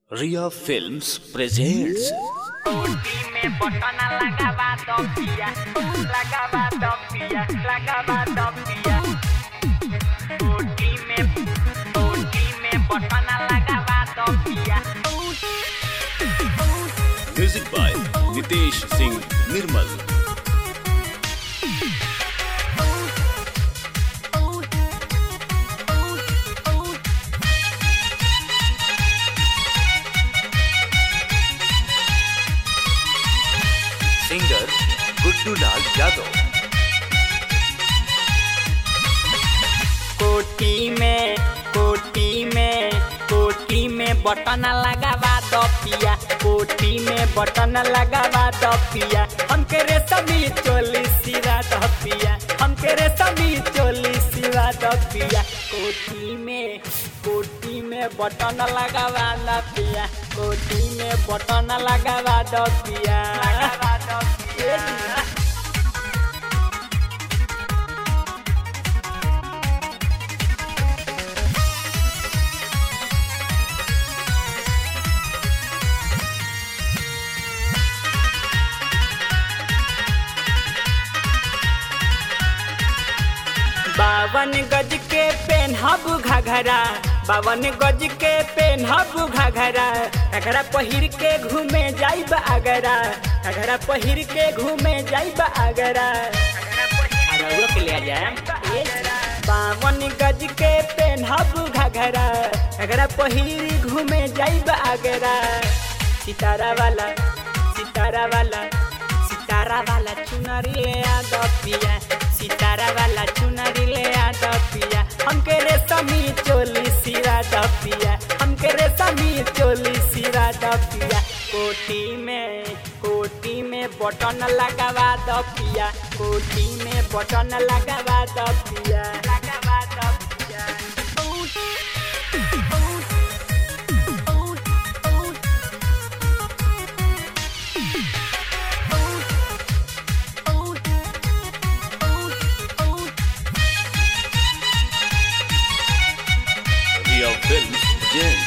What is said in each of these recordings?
Ria Films presents me botona lagaba topia, lagaba topia, lagaba topia. Oti me, oti me botona lagaba topia. music by Nitesh Singh Nirmal. Singer Guddu Lal Yadav. कोटी में, कोटी में, कोटी में button लगावा दपिया, कोटी में button लगावा दपिया, हमके रेशमी चोली सिरा दपिया, हमके रेशमी चोली सिरा दपिया, कोटी में, कोटी में बटन लगावा दपिया, कोटी में बटन लगावा दपिया, लगावा दपिया। बावन गज के पेनहब घघरा बावन गज के पेनहब घघरा घघरा पहिर के घूमे जाइब आगरा घघरा पहिर के घूमे जाइब आगरा अरउआ के ले जाए बावन गज के पेनहब घघरा घघरा पहिर घूमे जाइब आगरा सितारा वाला सितारा वाला सितारा वाला चुनरी ले आ दपिया सितारा वाला चुनरी ले आ दपिया हमके रेशमी चोली सिरा दपिया हमके रेशमी चोली सिरा दपिया कोटी में कोटी में बटन लगावा दपिया कोटी में बटन लगावा दपिया लगावा दपिया Ria Films presents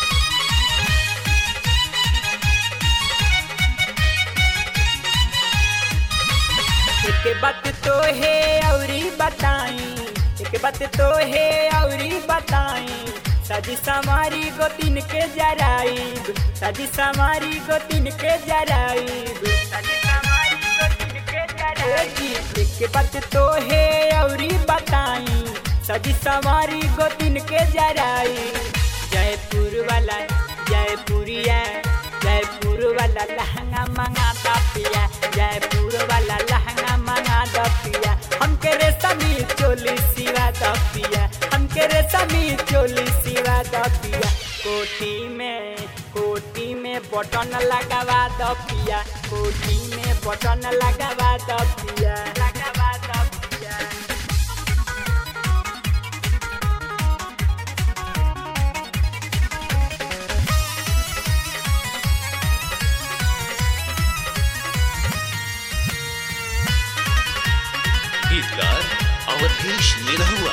एक बात तो है औरी बताई एक बात तो है औरी बताई सजी समारी गोतिन के जराइब सजी समारी गोतिन के जराइब सजी समारी गोतिन के जराइब एक बात तो है औरी बताई सजी समारी गोतिन के जराइब जयपुर वाला जयपुरिया जयपुर वाला लहंगा मंगा दपिया जयपुर वाला लहंगा मंगा दपिया हमके रेशमी चोली सिवा दपिया हमके रेशमी चोली सिवा दपिया कोटी में कोटी में बटन लगावा दपिया कोटी में बटन लगावा दपिया लगावा दपिया गीतकार अवधेश निरहुआ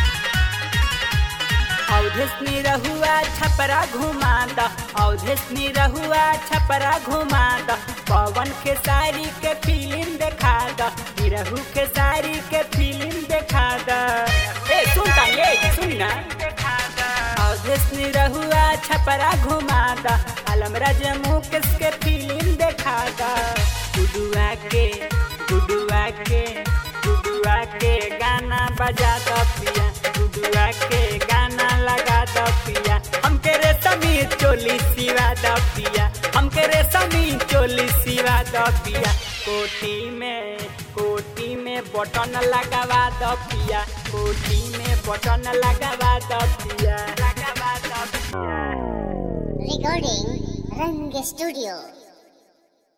अवधेशनी रहुआ छपरा घुमा द अवधेशनी रहुआ छपरा घुमा द पवन के साड़ी के फिल्म देखा द निरहु के साड़ी के फिल्म देखा द ए सुन ता ये सुन ना अवधेशनी रहुआ छपरा घुमा द आलमराज मुकेश के फिल्म देखा द गुडुआ के गुडुआ के गुडुआ के गाना बजा द पिया गुडुआ के गाना लगा द पिया हमके रेशमी चोली सिवा द पिया हमके रेशमी चोली सिवा द पिया कोटी में कोटी में बटन लगावा द पिया कोटी में बटन लगावा द पिया लगावा द पिया Recording Rang Studio.